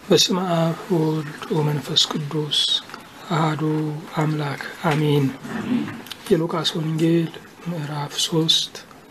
በስመ አብ ወወልድ ወመንፈስ ቅዱስ አህዱ አምላክ አሜን። የሉቃስ ወንጌል ምዕራፍ ሶስት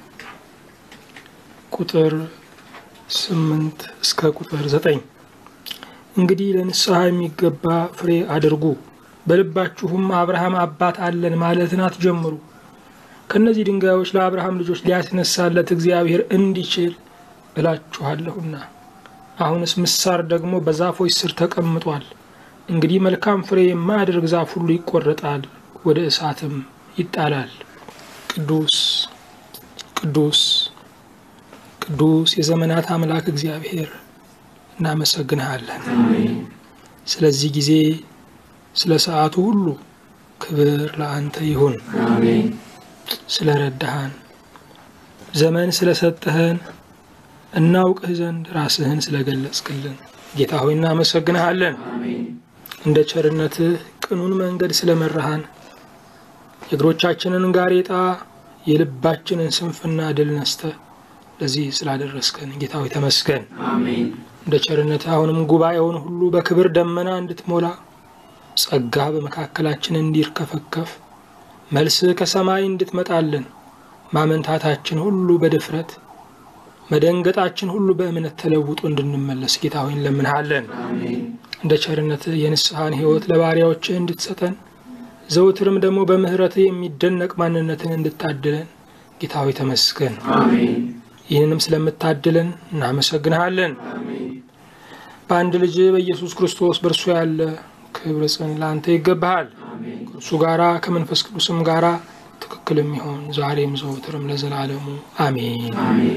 ቁጥር ስምንት እስከ ቁጥር ዘጠኝ እንግዲህ ለንስሐ የሚገባ ፍሬ አድርጉ፣ በልባችሁም አብርሃም አባት አለን ማለትን አትጀምሩ። ከእነዚህ ድንጋዮች ለአብርሃም ልጆች ሊያስነሳለት እግዚአብሔር እንዲችል እላችኋለሁና። አሁንስ ምሳር ደግሞ በዛፎች ስር ተቀምጧል። እንግዲህ መልካም ፍሬ የማያደርግ ዛፍ ሁሉ ይቆረጣል፣ ወደ እሳትም ይጣላል። ቅዱስ ቅዱስ ቅዱስ የዘመናት አምላክ እግዚአብሔር እናመሰግንሃለን። ስለዚህ ጊዜ ስለ ሰዓቱ ሁሉ ክብር ለአንተ ይሁን። ስለ ረዳሃን ዘመን ስለሰጠህን እናውቅህ ዘንድ ራስህን ስለገለጽክልን ጌታ ሆይ እናመሰግንሃለን። እንደ ቸርነትህ ቅኑን መንገድ ስለመራሃን የእግሮቻችንን ጋሬጣ የልባችንን ስንፍና ድል ነስተህ ለዚህ ስላደረስከን ጌታ ሆይ ተመስገን። እንደ ቸርነትህ አሁንም ጉባኤውን ሁሉ በክብር ደመና እንድትሞላ ጸጋ በመካከላችን እንዲርከፈከፍ መልስህ ከሰማይ እንድትመጣልን ማመንታታችን ሁሉ በድፍረት መደንገጣችን ሁሉ በእምነት ተለውጦ እንድንመለስ ጌታ ሆይ እንለምንሃለን። እንደ ቸርነትህ የንስሐን ሕይወት ለባሪያዎችህ እንድትሰጠን ዘውትርም ደግሞ በምሕረትህ የሚደነቅ ማንነትን እንድታድለን ጌታ ሆይ ተመስገን። ይህንንም ስለምታድለን እናመሰግንሃለን። በአንድ ልጅ በኢየሱስ ክርስቶስ በእርሱ ያለ ክብር ጽን ለአንተ ይገባሃል። ከእርሱ ጋራ ከመንፈስ ቅዱስም ጋራ ትክክል የሚሆን ዛሬም ዘውትርም ለዘላለሙ አሜን።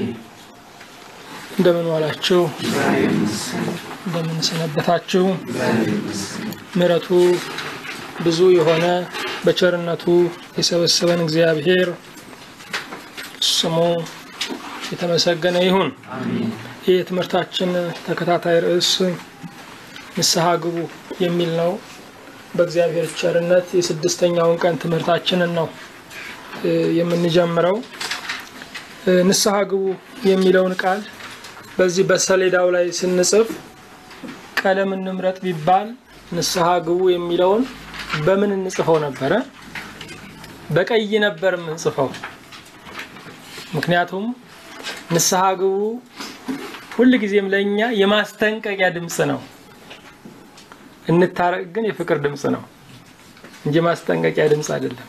እንደምን ዋላችሁ? እንደምን ሰነበታችሁ? ምሕረቱ ብዙ የሆነ በቸርነቱ የሰበሰበን እግዚአብሔር ስሙ የተመሰገነ ይሁን። ይህ የትምህርታችን ተከታታይ ርዕስ ንስሐ ግቡ የሚል ነው። በእግዚአብሔር ቸርነት የስድስተኛውን ቀን ትምህርታችንን ነው የምንጀምረው። ንስሐ ግቡ የሚለውን ቃል በዚህ በሰሌዳው ላይ ስንጽፍ ቀለም እንምረጥ ቢባል ንስሐ ግቡ የሚለውን በምን እንጽፈው ነበረ? በቀይ ነበር የምንጽፈው። ምክንያቱም ንስሐ ግቡ ሁልጊዜም ለእኛ የማስጠንቀቂያ ድምፅ ነው። እንታረቅ ግን የፍቅር ድምፅ ነው እንጂ ማስጠንቀቂያ ድምፅ አይደለም።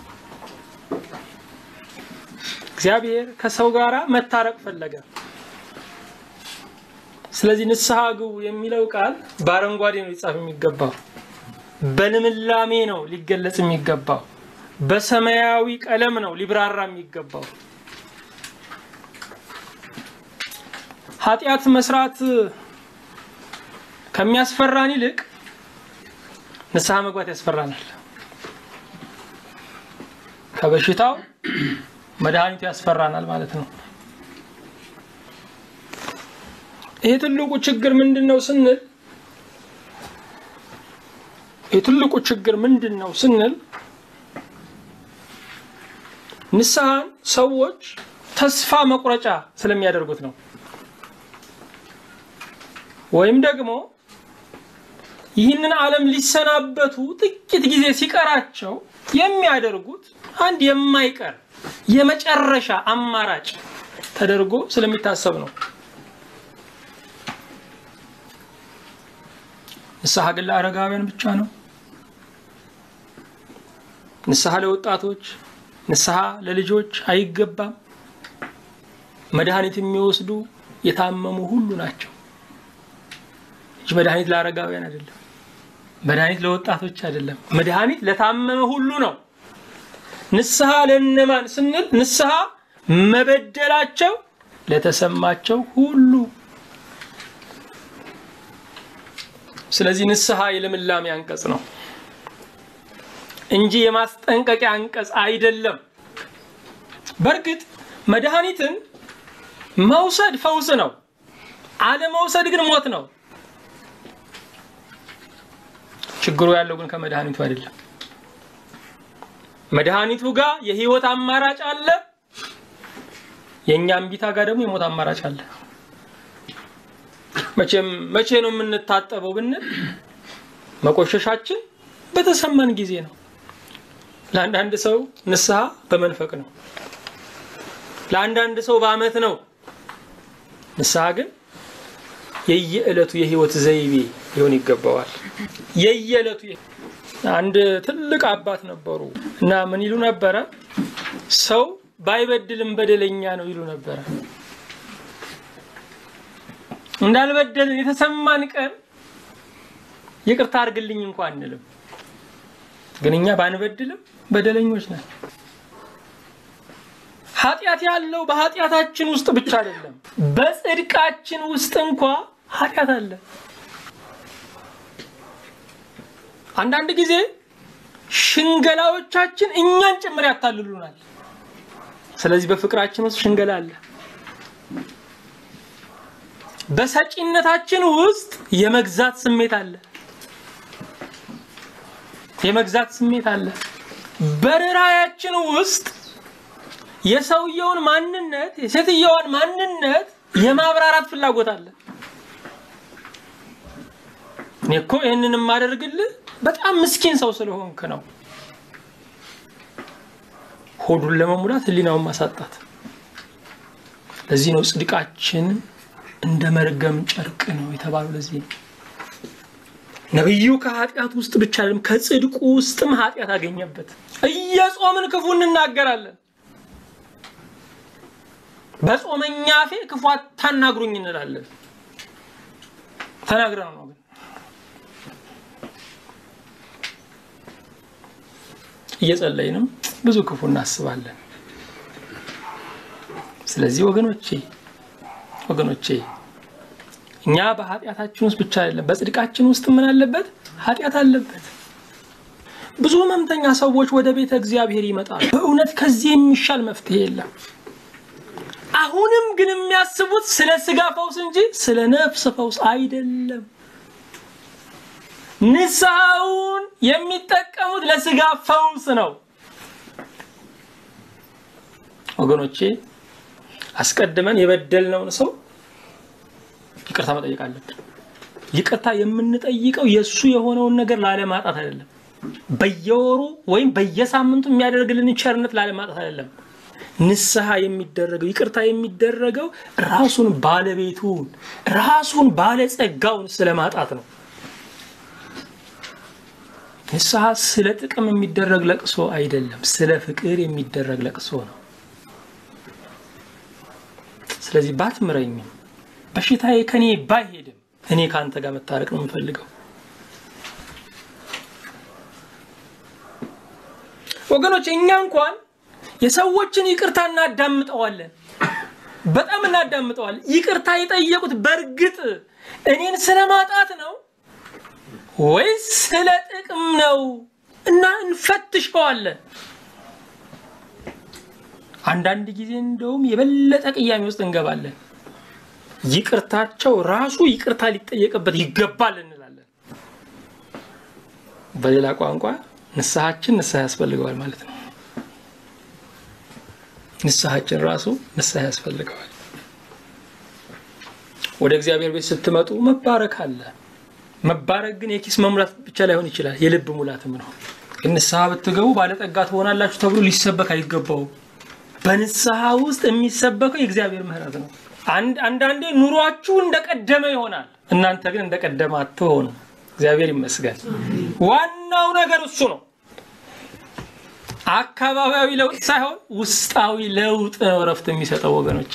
እግዚአብሔር ከሰው ጋር መታረቅ ፈለገ። ስለዚህ ንስሐ ግቡ የሚለው ቃል በአረንጓዴ ነው ሊጻፍ የሚገባው፣ በልምላሜ ነው ሊገለጽ የሚገባው፣ በሰማያዊ ቀለም ነው ሊብራራ የሚገባው። ኃጢአት መስራት ከሚያስፈራን ይልቅ ንስሐ መግባት ያስፈራናል። ከበሽታው መድኃኒቱ ያስፈራናል ማለት ነው። ይሄ ትልቁ ችግር ምንድን ነው ስንል የትልቁ ችግር ምንድን ነው ስንል ንስሐን ሰዎች ተስፋ መቁረጫ ስለሚያደርጉት ነው። ወይም ደግሞ ይህንን ዓለም ሊሰናበቱ ጥቂት ጊዜ ሲቀራቸው የሚያደርጉት አንድ የማይቀር የመጨረሻ አማራጭ ተደርጎ ስለሚታሰብ ነው። ንስሐ ግን ለአረጋውያን ብቻ ነው። ንስሐ ለወጣቶች፣ ንስሐ ለልጆች አይገባም። መድኃኒት የሚወስዱ የታመሙ ሁሉ ናቸው እንጂ መድኃኒት ለአረጋውያን አይደለም። መድኃኒት ለወጣቶች አይደለም። መድኃኒት ለታመመ ሁሉ ነው። ንስሐ ለእነማን ስንል ንስሐ መበደላቸው ለተሰማቸው ሁሉ። ስለዚህ ንስሐ የልምላሜ አንቀጽ ነው እንጂ የማስጠንቀቂያ አንቀጽ አይደለም። በእርግጥ መድኃኒትን መውሰድ ፈውስ ነው፣ አለመውሰድ ግን ሞት ነው። ችግሩ ያለው ግን ከመድኃኒቱ አይደለም። መድኃኒቱ ጋር የህይወት አማራጭ አለ፣ የእኛ እምቢታ ጋር ደግሞ የሞት አማራጭ አለ። መቼም መቼ ነው የምንታጠበው ብንል መቆሸሻችን በተሰማን ጊዜ ነው። ለአንዳንድ ሰው ንስሐ በመንፈቅ ነው። ለአንዳንድ ሰው በዓመት ነው። ንስሐ ግን የየዕለቱ የህይወት ዘይቤ ሊሆን ይገባዋል። የየዕለቱ አንድ ትልቅ አባት ነበሩ እና ምን ይሉ ነበረ? ሰው ባይበድልም በደለኛ ነው ይሉ ነበረ። እንዳልበደልን የተሰማን ቀን ይቅርታ አድርግልኝ እንኳ አንልም። ግን እኛ ባንበድልም በደለኞች ነን። ኃጢአት ያለው በኃጢአታችን ውስጥ ብቻ አይደለም፣ በጽድቃችን ውስጥ እንኳ ኃጢአት አለ። አንዳንድ ጊዜ ሽንገላዎቻችን እኛን ጭምር ያታልሉናል። ስለዚህ በፍቅራችን ውስጥ ሽንገላ አለ። በሰጪነታችን ውስጥ የመግዛት ስሜት አለ። የመግዛት ስሜት አለ። በርኅራኄያችን ውስጥ የሰውየውን ማንነት የሴትየዋን ማንነት የማብራራት ፍላጎት አለ። እኔ እኮ ይህንን የማደርግልህ በጣም ምስኪን ሰው ስለሆንክ ነው። ሆዱን ለመሙላት ሕሊናውን ማሳጣት። ለዚህ ነው ጽድቃችን እንደ መርገም ጨርቅ ነው የተባለው። ለዚህ ነው ነቢዩ ከኃጢአት ውስጥ ብቻ አይደለም ከጽድቁ ውስጥም ኃጢአት አገኘበት። እየጾምን ክፉ እንናገራለን። በጾመኛ አፌ ክፉ አታናግሩኝ እንላለን። ተናግረን ነው ግን እየጸለይንም ብዙ ክፉ እናስባለን። ስለዚህ ወገኖቼ ወገኖቼ እኛ በኃጢአታችን ውስጥ ብቻ አይደለም በጽድቃችን ውስጥ ምን አለበት? ኃጢአት አለበት። ብዙ ሕመምተኛ ሰዎች ወደ ቤተ እግዚአብሔር ይመጣሉ። በእውነት ከዚህ የሚሻል መፍትሄ የለም። አሁንም ግን የሚያስቡት ስለ ስጋ ፈውስ እንጂ ስለ ነፍስ ፈውስ አይደለም። ንስሐውን የሚጠቀሙት ለስጋ ፈውስ ነው። ወገኖቼ አስቀድመን የበደልነውን ሰው ይቅርታ መጠየቅ አለብን። ይቅርታ የምንጠይቀው የእሱ የሆነውን ነገር ላለማጣት አይደለም። በየወሩ ወይም በየሳምንቱ የሚያደርግልን ቸርነት ላለማጣት አይደለም። ንስሐ የሚደረገው ይቅርታ የሚደረገው ራሱን ባለቤቱን ራሱን ባለጸጋውን ስለማጣት ነው። ንስሐ ስለ ጥቅም የሚደረግ ለቅሶ አይደለም፣ ስለ ፍቅር የሚደረግ ለቅሶ ነው። ስለዚህ ባትምረኝም በሽታዬ ከኔ ባይሄድም እኔ ከአንተ ጋር መታረቅ ነው የምፈልገው። ወገኖች እኛ እንኳን የሰዎችን ይቅርታ እናዳምጠዋለን፣ በጣም እናዳምጠዋለን። ይቅርታ የጠየቁት በእርግጥ እኔን ስለማጣት ነው ወይስ ስለ ጥቅም ነው? እና እንፈትሸዋለን። አንዳንድ ጊዜ እንደውም የበለጠ ቅያሜ ውስጥ እንገባለን። ይቅርታቸው ራሱ ይቅርታ ሊጠየቅበት ይገባል እንላለን። በሌላ ቋንቋ ንስሐችን ንስሐ ያስፈልገዋል ማለት ነው። ንስሐችን ራሱ ንስሐ ያስፈልገዋል። ወደ እግዚአብሔር ቤት ስትመጡ መባረክ አለ። መባረክ ግን የኪስ መሙላት ብቻ ላይሆን ይችላል፣ የልብ ሙላትም ነው። ግን ንስሐ ብትገቡ ባለጠጋ ትሆናላችሁ ተብሎ ሊሰበክ አይገባውም። በንስሐ ውስጥ የሚሰበከው የእግዚአብሔር ምሕረት ነው። አንዳንዴ ኑሯችሁ እንደቀደመ ይሆናል፣ እናንተ ግን እንደቀደመ አትሆኑ። እግዚአብሔር ይመስገን። ዋናው ነገር እሱ ነው። አካባቢያዊ ለውጥ ሳይሆን ውስጣዊ ለውጥ ነው እረፍት የሚሰጠው ወገኖቼ።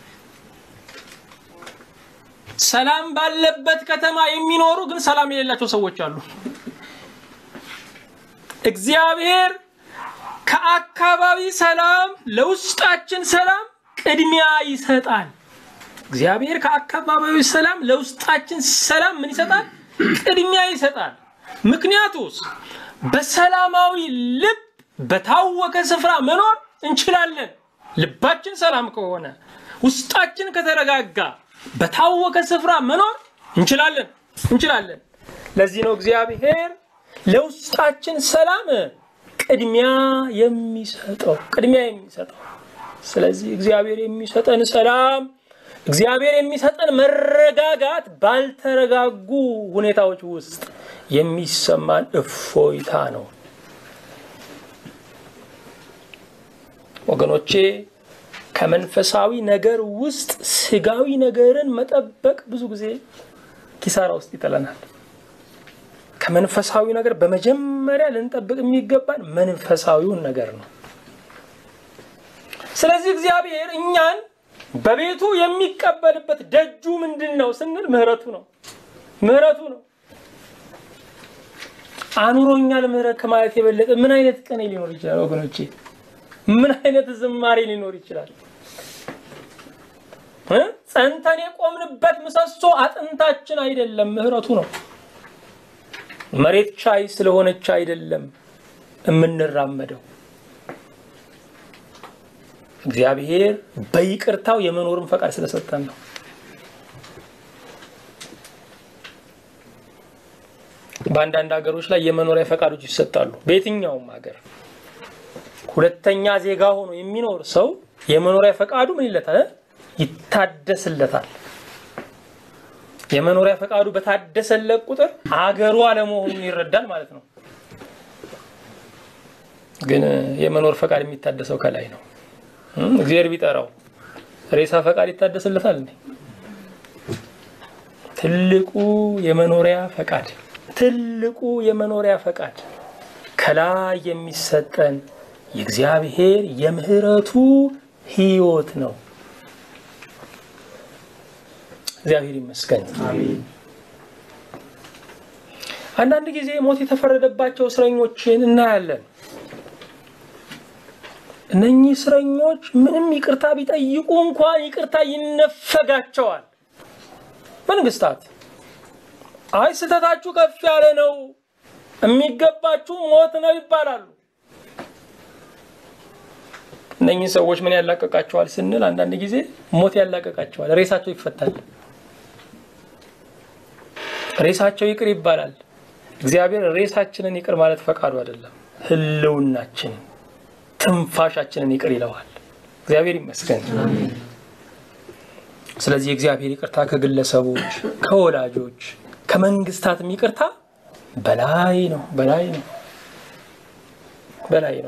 ሰላም ባለበት ከተማ የሚኖሩ ግን ሰላም የሌላቸው ሰዎች አሉ። እግዚአብሔር ከአካባቢ ሰላም ለውስጣችን ሰላም ቅድሚያ ይሰጣል። እግዚአብሔር ከአካባቢያዊ ሰላም ለውስጣችን ሰላም ምን ይሰጣል? ቅድሚያ ይሰጣል። ምክንያቱስ በሰላማዊ ልብ በታወከ ስፍራ መኖር እንችላለን። ልባችን ሰላም ከሆነ ውስጣችን ከተረጋጋ በታወከ ስፍራ መኖር እንችላለን እንችላለን። ለዚህ ነው እግዚአብሔር ለውስጣችን ሰላም ቅድሚያ የሚሰጠው ቅድሚያ የሚሰጠው። ስለዚህ እግዚአብሔር የሚሰጠን ሰላም እግዚአብሔር የሚሰጠን መረጋጋት ባልተረጋጉ ሁኔታዎች ውስጥ የሚሰማን እፎይታ ነው። ወገኖቼ ከመንፈሳዊ ነገር ውስጥ ስጋዊ ነገርን መጠበቅ ብዙ ጊዜ ኪሳራ ውስጥ ይጥለናል። ከመንፈሳዊ ነገር በመጀመሪያ ልንጠብቅ የሚገባን መንፈሳዊውን ነገር ነው። ስለዚህ እግዚአብሔር እኛን በቤቱ የሚቀበልበት ደጁ ምንድን ነው ስንል ምህረቱ ነው። ምህረቱ ነው። አኑሮኛል ምህረት ከማለት የበለጠ ምን አይነት ቀኔ ሊኖር ይችላል ወገኖቼ? ምን አይነት ዝማሬ ሊኖር ይችላል? ጸንተን የቆምንበት ምሰሶ አጥንታችን አይደለም፣ ምህረቱ ነው። መሬት ቻይ ስለሆነች አይደለም የምንራመደው። እግዚአብሔር በይቅርታው የመኖርን ፈቃድ ስለሰጠን ነው። በአንዳንድ ሀገሮች ላይ የመኖሪያ ፈቃዶች ይሰጣሉ። በየትኛውም ሀገር ሁለተኛ ዜጋ ሆኖ የሚኖር ሰው የመኖሪያ ፈቃዱ ምን ይለታል? ይታደስለታል። የመኖሪያ ፈቃዱ በታደሰለት ቁጥር አገሩ አለመሆኑን ይረዳል ማለት ነው። ግን የመኖር ፈቃድ የሚታደሰው ከላይ ነው። እግዚአብሔር ቢጠራው ሬሳ ፈቃድ ይታደስለታል እንዴ? ትልቁ የመኖሪያ ፈቃድ ትልቁ የመኖሪያ ፈቃድ ከላይ የሚሰጠን የእግዚአብሔር የምህረቱ ሕይወት ነው። እግዚአብሔር ይመስገን። አንዳንድ ጊዜ ሞት የተፈረደባቸው እስረኞችን እናያለን። እነኚህ እስረኞች ምንም ይቅርታ ቢጠይቁ እንኳን ይቅርታ ይነፈጋቸዋል። መንግስታት አይ ስህተታችሁ ከፍ ያለ ነው፣ የሚገባችሁ ሞት ነው ይባላሉ። እነኚህ ሰዎች ምን ያላቀቃቸዋል ስንል አንዳንድ ጊዜ ሞት ያላቀቃቸዋል። ሬሳቸው ይፈታል። ሬሳቸው ይቅር ይባላል። እግዚአብሔር ሬሳችንን ይቅር ማለት ፈቃዱ አይደለም፣ ህልውናችንን ትንፋሻችንን ይቅር ይለዋል። እግዚአብሔር ይመስገን። ስለዚህ የእግዚአብሔር ይቅርታ ከግለሰቦች፣ ከወላጆች፣ ከመንግስታትም ይቅርታ በላይ ነው፣ በላይ ነው፣ በላይ ነው።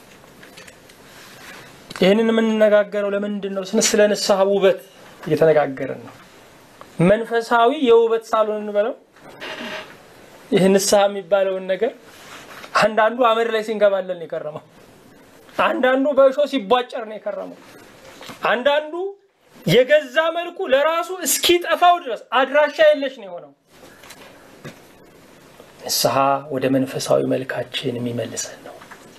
ይህንን የምንነጋገረው ለምንድን ነው? ስለ ንስሐ ውበት እየተነጋገርን ነው። መንፈሳዊ የውበት ሳሎን እንበለው። ይህ ንስሐ የሚባለውን ነገር አንዳንዱ አመድ ላይ ሲንከባለል ነው የከረመው። አንዳንዱ በእሾ ሲቧጨር ነው የከረመው። አንዳንዱ የገዛ መልኩ ለራሱ እስኪጠፋው ድረስ አድራሻ የለሽ ነው የሆነው። ንስሐ ወደ መንፈሳዊ መልካችን የሚመልሰን ነው።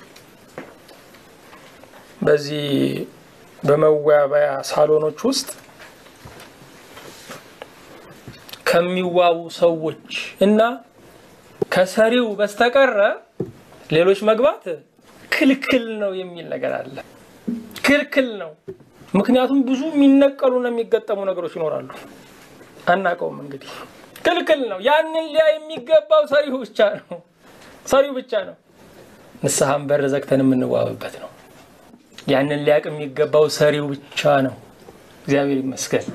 በዚህ በመዋቢያ ሳሎኖች ውስጥ ከሚዋቡ ሰዎች እና ከሰሪው በስተቀረ ሌሎች መግባት ክልክል ነው የሚል ነገር አለ። ክልክል ነው። ምክንያቱም ብዙ የሚነቀሉና የሚገጠሙ ነገሮች ይኖራሉ። አናውቀውም። እንግዲህ ክልክል ነው። ያንን ሊያ የሚገባው ሰሪው ብቻ ነው። ሰሪው ብቻ ነው። ንስሐን በር ዘግተን የምንዋብበት ነው። ያንን ሊያቅ የሚገባው ሰሪው ብቻ ነው። እግዚአብሔር ይመስገን።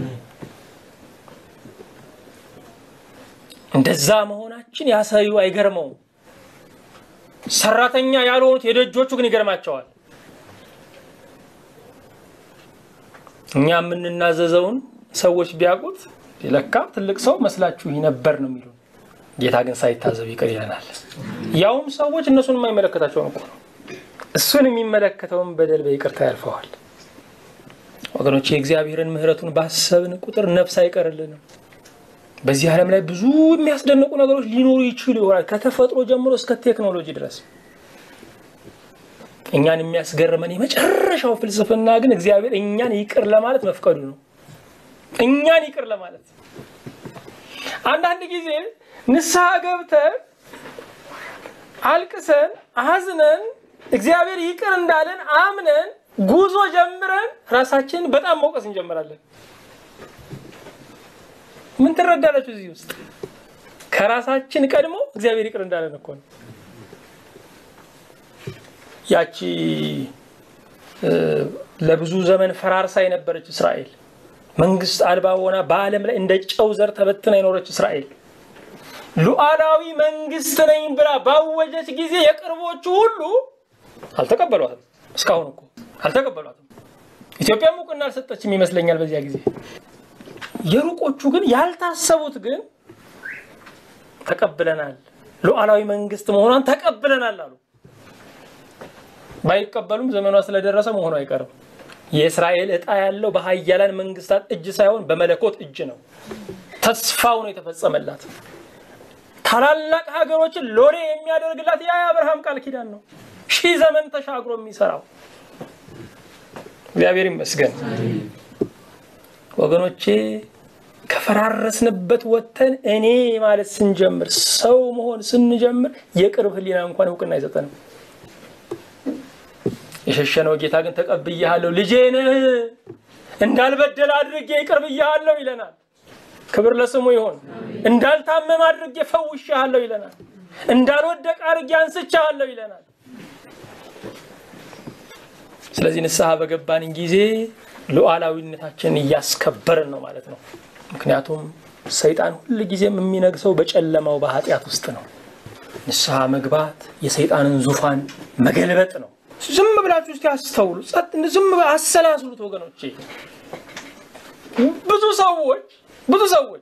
እንደዛ መሆናችን ያ ሰሪው አይገርመውም። ሰራተኛ ያልሆኑት የደጆቹ ግን ይገርማቸዋል። እኛ የምንናዘዘውን ሰዎች ቢያውቁት ለካ ትልቅ ሰው መስላችሁ ነበር ነው የሚሉን። ጌታ ግን ሳይታዘብ ይቅር ይለናል። ያውም ሰዎች እነሱን የማይመለከታቸውን እኮ ነው። እሱን የሚመለከተውን በደል በይቅርታ ያልፈዋል። ወገኖች የእግዚአብሔርን ምሕረቱን ባሰብን ቁጥር ነፍስ አይቀርልንም። በዚህ ዓለም ላይ ብዙ የሚያስደንቁ ነገሮች ሊኖሩ ይችሉ ይሆናል ከተፈጥሮ ጀምሮ እስከ ቴክኖሎጂ ድረስ። እኛን የሚያስገርመን የመጨረሻው ፍልስፍና ግን እግዚአብሔር እኛን ይቅር ለማለት መፍቀዱ ነው። እኛን ይቅር ለማለት አንዳንድ ጊዜ ንስሐ ገብተን አልቅሰን አዝነን እግዚአብሔር ይቅር እንዳለን አምነን ጉዞ ጀምረን ራሳችንን በጣም መውቀስ እንጀምራለን። ምን ትረዳላችሁ? እዚህ ውስጥ ከራሳችን ቀድሞ እግዚአብሔር ይቅር እንዳለን እኮ ነው። ያቺ ለብዙ ዘመን ፈራርሳ የነበረች እስራኤል መንግስት አልባ ሆና በዓለም ላይ እንደ ጨው ዘር ተበትና የኖረች እስራኤል ሉዓላዊ መንግስት ነኝ ብላ ባወጀች ጊዜ የቅርቦቹ ሁሉ አልተቀበሏትም። እስካሁን እኮ አልተቀበሏትም። ኢትዮጵያም እውቅና አልሰጠችም ይመስለኛል በዚያ ጊዜ። የሩቆቹ ግን ያልታሰቡት ግን ተቀብለናል፣ ሉዓላዊ መንግስት መሆኗን ተቀብለናል አሉ። ባይቀበሉም ዘመኗ ስለደረሰ መሆኑ አይቀርም። የእስራኤል ዕጣ ያለው በሀያላን መንግስታት እጅ ሳይሆን በመለኮት እጅ ነው። ተስፋው ነው የተፈጸመላት። ታላላቅ ሀገሮችን ሎሌ የሚያደርግላት ያ የአብርሃም ቃል ኪዳን ነው። ሺህ ዘመን ተሻግሮ የሚሰራው እግዚአብሔር ይመስገን። ወገኖቼ ከፈራረስንበት ወጥተን እኔ ማለት ስንጀምር፣ ሰው መሆን ስንጀምር የቅርብ ህሊና እንኳን እውቅና አይሰጠንም። የሸሸነው ጌታ ግን ተቀብያለሁ፣ ልጄ ነህ፣ እንዳልበደል አድርጌ ይቅር ብያለሁ ይለናል። ክብር ለስሙ ይሆን። እንዳልታመም አድርጌ ፈውሻለሁ ይለናል። እንዳልወደቅ አድርጌ አንስቻለሁ ይለናል። ስለዚህ ንስሐ በገባን ጊዜ ሉዓላዊነታችንን እያስከበርን ነው ማለት ነው። ምክንያቱም ሰይጣን ሁል ጊዜም የሚነግሰው በጨለማው በኃጢአት ውስጥ ነው። ንስሐ መግባት የሰይጣንን ዙፋን መገልበጥ ነው። ዝም ብላችሁ እስኪ አስተውሉ፣ ዝም አሰላስሉት ወገኖቼ። ብዙ ሰዎች ብዙ ሰዎች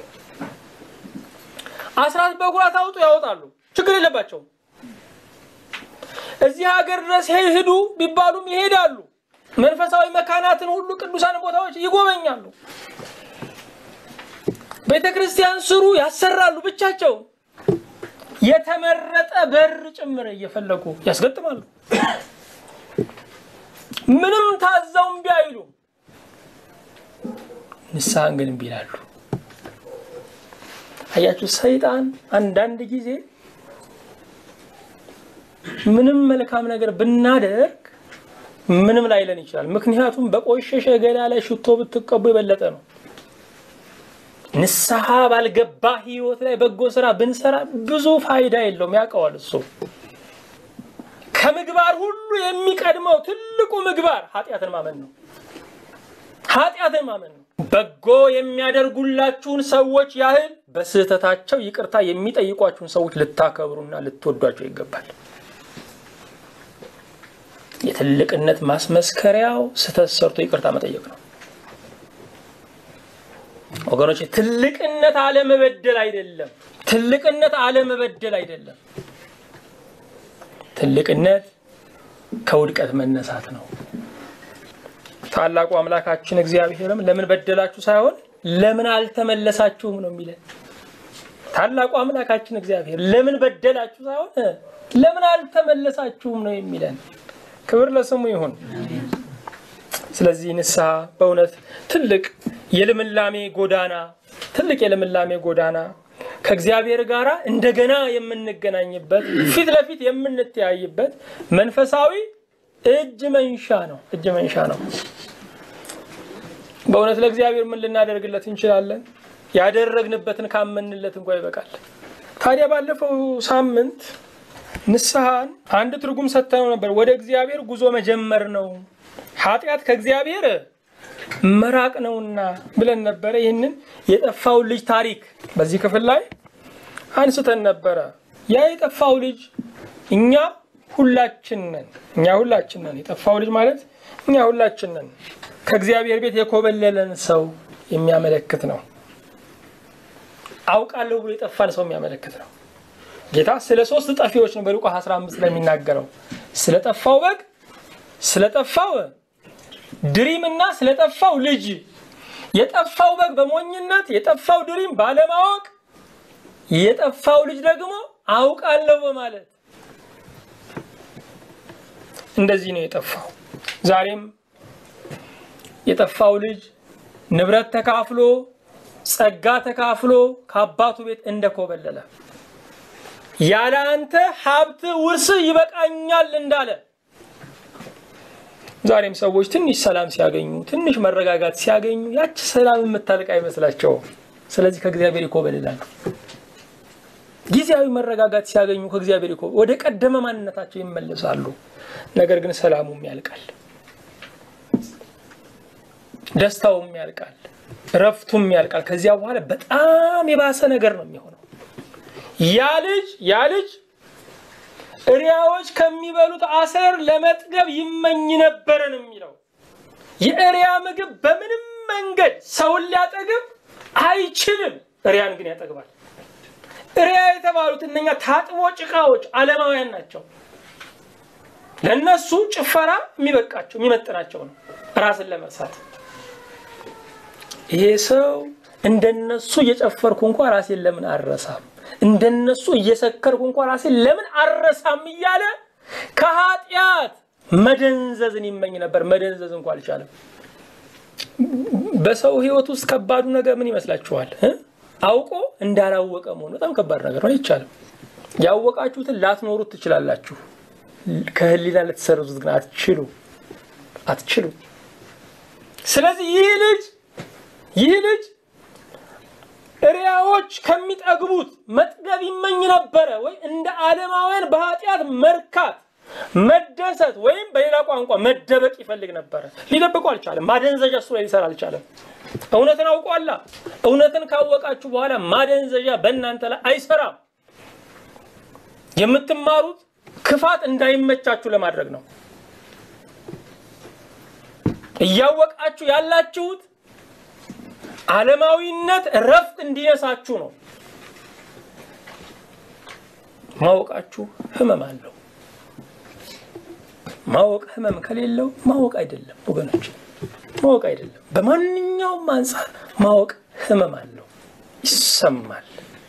አስራት በኩራት አውጡ ያወጣሉ፣ ችግር የለባቸውም። እዚህ ሀገር ድረስ ሂዱ ቢባሉም ይሄዳሉ። መንፈሳዊ መካናትን ሁሉ ቅዱሳን ቦታዎች ይጎበኛሉ። ቤተ ክርስቲያን ስሩ ያሰራሉ። ብቻቸውን የተመረጠ በር ጭምር እየፈለጉ ያስገጥማሉ። ምንም ታዘው እምቢ አይሉም። ንስሐን ግን እምቢ ይላሉ። አያችሁ፣ ሰይጣን አንዳንድ ጊዜ ምንም መልካም ነገር ብናደርግ ምንም ላይለን ይችላል። ምክንያቱም በቆሸሸ ገላ ላይ ሽቶ ብትቀቡ የበለጠ ነው። ንስሐ ባልገባ ሕይወት ላይ በጎ ስራ ብንሰራ ብዙ ፋይዳ የለውም። ያውቀዋል እሱ። ከምግባር ሁሉ የሚቀድመው ትልቁ ምግባር ኃጢአትን ማመን ነው። ኃጢአትን ማመን ነው። በጎ የሚያደርጉላችሁን ሰዎች ያህል በስህተታቸው ይቅርታ የሚጠይቋችሁን ሰዎች ልታከብሩና ልትወዷቸው ይገባል። የትልቅነት ማስመስከሪያው ስህተት ሰርቶ ይቅርታ መጠየቅ ነው። ወገኖች ትልቅነት አለመበደል አይደለም። ትልቅነት አለመበደል አይደለም። ትልቅነት ከውድቀት መነሳት ነው። ታላቁ አምላካችን እግዚአብሔርም ለምን በደላችሁ ሳይሆን ለምን አልተመለሳችሁም ነው የሚለን። ታላቁ አምላካችን እግዚአብሔር ለምን በደላችሁ ሳይሆን ለምን አልተመለሳችሁም ነው የሚለን። ክብር ለስሙ ይሁን። ስለዚህ ንስሐ በእውነት ትልቅ የልምላሜ ጎዳና ትልቅ የልምላሜ ጎዳና ከእግዚአብሔር ጋር እንደገና የምንገናኝበት ፊት ለፊት የምንተያይበት መንፈሳዊ እጅ መንሻ ነው። እጅ መንሻ ነው። በእውነት ለእግዚአብሔር ምን ልናደርግለት እንችላለን? ያደረግንበትን ካመንለት እንኳ ይበቃል። ታዲያ ባለፈው ሳምንት ንስሐን አንድ ትርጉም ሰጥተነው ነበር። ወደ እግዚአብሔር ጉዞ መጀመር ነው፣ ኃጢአት ከእግዚአብሔር መራቅ ነውና ብለን ነበረ። ይህንን የጠፋውን ልጅ ታሪክ በዚህ ክፍል ላይ አንስተን ነበረ። ያ የጠፋው ልጅ እኛ ሁላችን ነን። እኛ ሁላችን ነን። የጠፋው ልጅ ማለት እኛ ሁላችን ነን። ከእግዚአብሔር ቤት የኮበለለን ሰው የሚያመለክት ነው። አውቃለሁ ብሎ የጠፋን ሰው የሚያመለክት ነው። ጌታ ስለ ሶስት ጠፊዎች ነው በሉቃስ 15 ላይ የሚናገረው ስለ ጠፋው በግ፣ ስለ ጠፋው ድሪም እና ስለ ጠፋው ልጅ። የጠፋው በግ በሞኝነት የጠፋው ድሪም ባለማወቅ የጠፋው ልጅ ደግሞ አውቃለሁ በማለት እንደዚህ ነው የጠፋው። ዛሬም የጠፋው ልጅ ንብረት ተካፍሎ ጸጋ ተካፍሎ ከአባቱ ቤት እንደኮበለለ ያለ አንተ ሀብት ውርስ ይበቃኛል እንዳለ ዛሬም ሰዎች ትንሽ ሰላም ሲያገኙ ትንሽ መረጋጋት ሲያገኙ ያች ሰላም የምታልቅ አይመስላቸውም። ስለዚህ ከእግዚአብሔር ይኮበልላሉ። ጊዜያዊ መረጋጋት ሲያገኙ ከእግዚአብሔር ይኮ ወደ ቀደመ ማንነታቸው ይመለሳሉ። ነገር ግን ሰላሙም ያልቃል፣ ደስታውም ያልቃል። እረፍቱም ያልቃል። ከዚያ በኋላ በጣም የባሰ ነገር ነው የሚሆነው። ያ ልጅ ያ ልጅ እሪያዎች ከሚበሉት አሰር ለመጥገብ ይመኝ ነበረ ነው የሚለው። የእሪያ ምግብ በምንም መንገድ ሰውን ሊያጠግብ አይችልም። እሪያን ግን ያጠግባል። እሪያ የተባሉት እነኛ ታጥቦ ጭቃዎች ዓለማውያን ናቸው። ለእነሱ ጭፈራ የሚበቃቸው የሚመጥናቸው ነው፣ ራስን ለመርሳት። ይሄ ሰው እንደነሱ እየጨፈርኩ እንኳ ራሴን ለምን አረሳም፣ እንደነሱ እየሰከርኩ እንኳ ራሴን ለምን አረሳም እያለ ከኃጢአት መደንዘዝን ይመኝ ነበር። መደንዘዝ እንኳ አልቻለም። በሰው ሕይወት ውስጥ ከባዱ ነገር ምን ይመስላችኋል? አውቆ እንዳላወቀ መሆን በጣም ከባድ ነገር ነው። አይቻልም። ያወቃችሁትን ላትኖሩት ትችላላችሁ። ከህሊና ልትሰርዙት ግን አትችሉ አትችሉ። ስለዚህ ይህ ልጅ ይህ ልጅ እሪያዎች ከሚጠግቡት መጥገብ ይመኝ ነበረ ወይ እንደ ዓለማውያን በኃጢአት መርካት መደሰት ወይም በሌላ ቋንቋ መደበቅ ይፈልግ ነበረ። ሊደብቁ አልቻለም። ማደንዘዣ እሱ ላይ ሊሰራ አልቻለም። እውነትን አውቋላ። እውነትን ካወቃችሁ በኋላ ማደንዘዣ በእናንተ ላይ አይሰራም። የምትማሩት ክፋት እንዳይመቻችሁ ለማድረግ ነው። እያወቃችሁ ያላችሁት ዓለማዊነት እረፍት እንዲነሳችሁ ነው። ማወቃችሁ ህመም አለው። ማወቅ ህመም ከሌለው ማወቅ አይደለም ወገኖች፣ ማወቅ አይደለም። በማንኛውም አንጻር ማወቅ ህመም አለው፣ ይሰማል።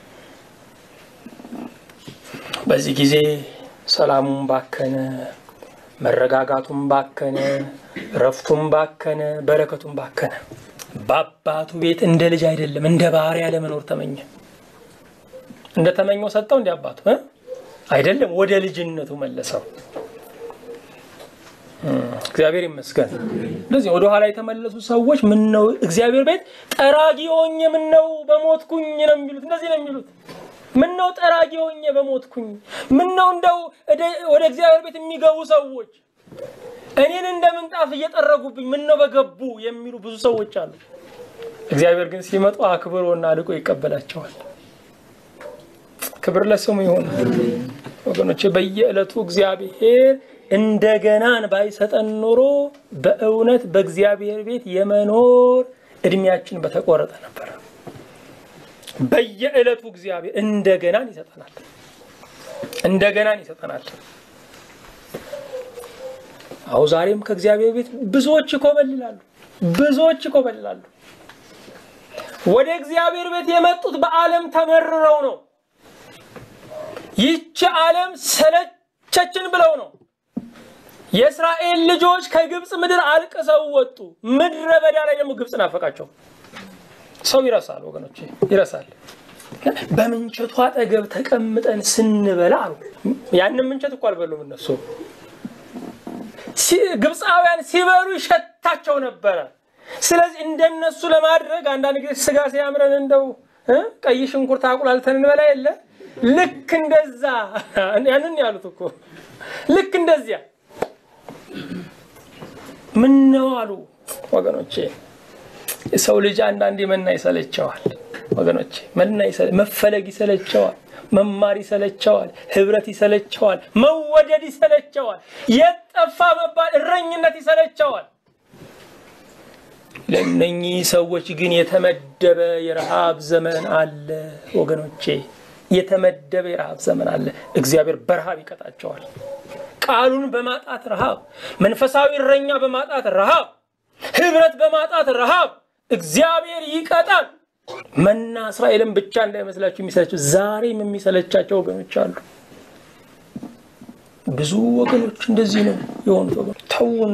በዚህ ጊዜ ሰላሙም ባከነ፣ መረጋጋቱም ባከነ፣ እረፍቱም ባከነ፣ በረከቱም ባከነ። በአባቱ ቤት እንደ ልጅ አይደለም እንደ ባሪያ ለመኖር ተመኘ። እንደ ተመኘው ሰጠው እንደ አባቱ አይደለም፣ ወደ ልጅነቱ መለሰው። እግዚአብሔር ይመስገን። እንደዚህ ወደ ኋላ የተመለሱ ሰዎች ምን ነው እግዚአብሔር ቤት ጠራጊ ሆኜ ምን ነው በሞትኩኝ ነው የሚሉት። እንደዚህ ነው የሚሉት። ምን ነው ጠራጊ ሆኜ በሞትኩኝ፣ ምን ነው እንደው ወደ እግዚአብሔር ቤት የሚገቡ ሰዎች እኔን እንደ ምንጣፍ እየጠረጉብኝ ምን ነው በገቡ የሚሉ ብዙ ሰዎች አሉ። እግዚአብሔር ግን ሲመጡ አክብሮና አልቆ ይቀበላቸዋል። ክብር ለስሙ ይሁን ወገኖቼ። በየዕለቱ እግዚአብሔር እንደገናን ባይሰጠን ኖሮ በእውነት በእግዚአብሔር ቤት የመኖር እድሜያችን በተቆረጠ ነበረ። በየዕለቱ እግዚአብሔር እንደገናን ይሰጠናል፣ እንደገናን ይሰጠናል። አሁ ዛሬም ከእግዚአብሔር ቤት ብዙዎች ይኮበልላሉ፣ ብዙዎች ይኮበልላሉ። ወደ እግዚአብሔር ቤት የመጡት በዓለም ተመርረው ነው። ይህች ዓለም ሰለቸችን ብለው ነው። የእስራኤል ልጆች ከግብፅ ምድር አልቅሰው ወጡ። ምድረ በዳ ላይ ደግሞ ግብፅ ናፈቃቸው። ሰው ይረሳል ወገኖች፣ ይረሳል። በምንቸቱ አጠገብ ተቀምጠን ስንበላ አሉ። ያንን ምንቸት እኮ አልበሉም እነሱ። ግብፃውያን ሲበሉ ይሸታቸው ነበረ። ስለዚህ እንደነሱ ለማድረግ አንዳንድ ጊዜ ስጋ ሲያምረን እንደው ቀይ ሽንኩርት አቁላልተን እንበላ የለ ልክ እንደዛ ያንን ያሉት እኮ ልክ እንደዚያ ምን ነው አሉ ወገኖቼ። የሰው ልጅ አንዳንዴ መና ይሰለቸዋል ወገኖቼ፣ መና መፈለግ ይሰለቸዋል፣ መማር ይሰለቸዋል፣ ህብረት ይሰለቸዋል፣ መወደድ ይሰለቸዋል፣ የጠፋ መባል እረኝነት ይሰለቸዋል። ለእነኚህ ሰዎች ግን የተመደበ የረሃብ ዘመን አለ ወገኖቼ፣ የተመደበ የረሃብ ዘመን አለ። እግዚአብሔር በረሃብ ይቀጣቸዋል። ቃሉን በማጣት ረሃብ፣ መንፈሳዊ እረኛ በማጣት ረሃብ፣ ህብረት በማጣት ረሃብ እግዚአብሔር ይቀጣል። መና እስራኤልን ብቻ እንዳይመስላችሁ የሚሰለቸው ዛሬም የሚሰለቻቸው ወገኖች አሉ። ብዙ ወገኖች እንደዚህ ነው የሆኑት። ወገኖች ተውን፣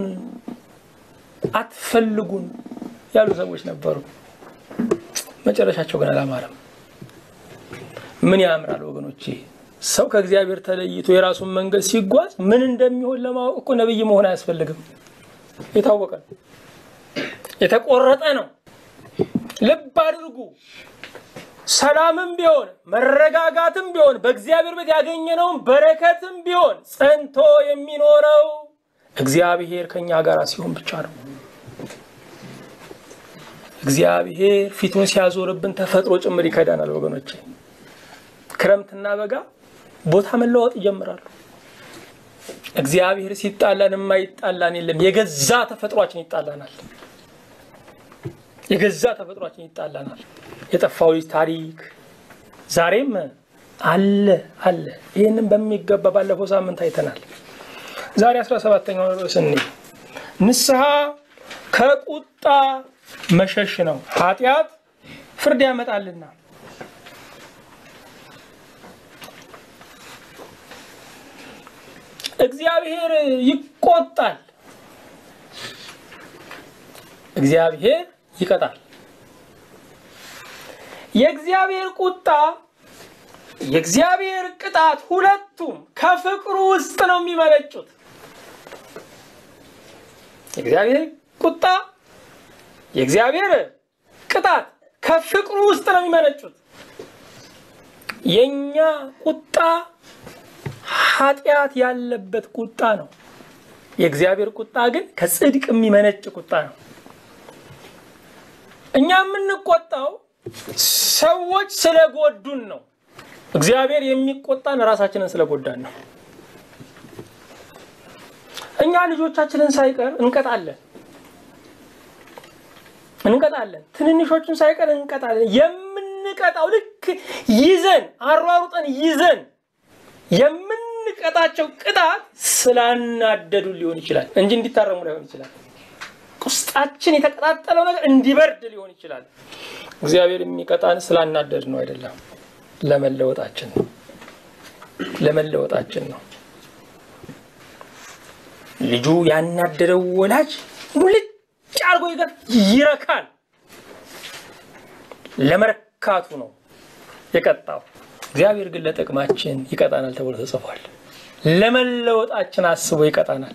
አትፈልጉን ያሉ ሰዎች ነበሩ። መጨረሻቸው ግን አላማረም። ምን ያምራል ወገኖቼ ሰው ከእግዚአብሔር ተለይቶ የራሱን መንገድ ሲጓዝ ምን እንደሚሆን ለማወቅ እኮ ነብይ መሆን አያስፈልግም። የታወቀ ነው፣ የተቆረጠ ነው። ልብ አድርጉ። ሰላምም ቢሆን መረጋጋትም ቢሆን በእግዚአብሔር ቤት ያገኘነውን በረከትም ቢሆን ጸንቶ የሚኖረው እግዚአብሔር ከኛ ጋር ሲሆን ብቻ ነው። እግዚአብሔር ፊቱን ሲያዞርብን ተፈጥሮ ጭምር ይከዳናል ወገኖቼ። ክረምትና በጋ ቦታ መለዋወጥ ይጀምራሉ። እግዚአብሔር ሲጣላን የማይጣላን የለም። የገዛ ተፈጥሯችን ይጣላናል። የገዛ ተፈጥሯችን ይጣላናል። የጠፋው ልጅ ታሪክ ዛሬም አለ አለ። ይህንም በሚገባ ባለፈው ሳምንት አይተናል። ዛሬ አስራ ሰባተኛው ርዕስ እኔ ንስሐ ከቁጣ መሸሽ ነው፣ ኃጢአት ፍርድ ያመጣልና። እግዚአብሔር ይቆጣል፣ እግዚአብሔር ይቀጣል። የእግዚአብሔር ቁጣ የእግዚአብሔር ቅጣት ሁለቱም ከፍቅሩ ውስጥ ነው የሚመነጩት። የእግዚአብሔር ቁጣ የእግዚአብሔር ቅጣት ከፍቅሩ ውስጥ ነው የሚመነጩት። የእኛ ቁጣ ኃጢአት ያለበት ቁጣ ነው። የእግዚአብሔር ቁጣ ግን ከጽድቅ የሚመነጭ ቁጣ ነው። እኛ የምንቆጣው ሰዎች ስለጎዱን ነው። እግዚአብሔር የሚቆጣን ራሳችንን ስለጎዳን ነው። እኛ ልጆቻችንን ሳይቀር እንቀጣለን እንቀጣለን ትንንሾቹን ሳይቀር እንቀጣለን። የምንቀጣው ልክ ይዘን አሯሩጠን ይዘን የምንቀጣቸው ቅጣት ስላናደዱ ሊሆን ይችላል እንጂ እንዲታረሙ ላይሆን ይችላል። ውስጣችን የተቀጣጠለው ነገር እንዲበርድ ሊሆን ይችላል። እግዚአብሔር የሚቀጣን ስላናደድ ነው አይደለም፣ ለመለወጣችን ነው። ለመለወጣችን ነው። ልጁ ያናደደው ወላጅ ሙልጭ አርጎ ይገር ይረካል። ለመርካቱ ነው የቀጣው። እግዚአብሔር ግን ለጥቅማችን ይቀጣናል ተብሎ ተጽፏል። ለመለወጣችን አስቦ ይቀጣናል።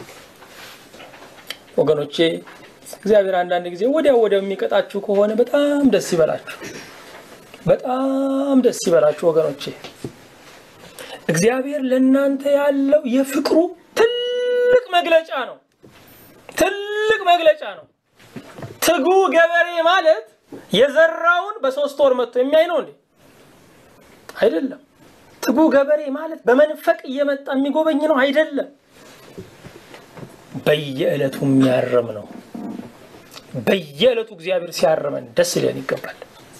ወገኖቼ እግዚአብሔር አንዳንድ ጊዜ ወዲያው ወዲያው የሚቀጣችሁ ከሆነ በጣም ደስ ይበላችሁ፣ በጣም ደስ ይበላችሁ ወገኖቼ። እግዚአብሔር ለእናንተ ያለው የፍቅሩ ትልቅ መግለጫ ነው። ትልቅ መግለጫ ነው። ትጉ ገበሬ ማለት የዘራውን በሶስት ወር መጥቶ የሚያይ ነው እንዴ? አይደለም። ትጉ ገበሬ ማለት በመንፈቅ እየመጣ የሚጎበኝ ነው አይደለም። በየዕለቱ የሚያርም ነው። በየዕለቱ እግዚአብሔር ሲያርመን ደስ ሊለን ይገባል።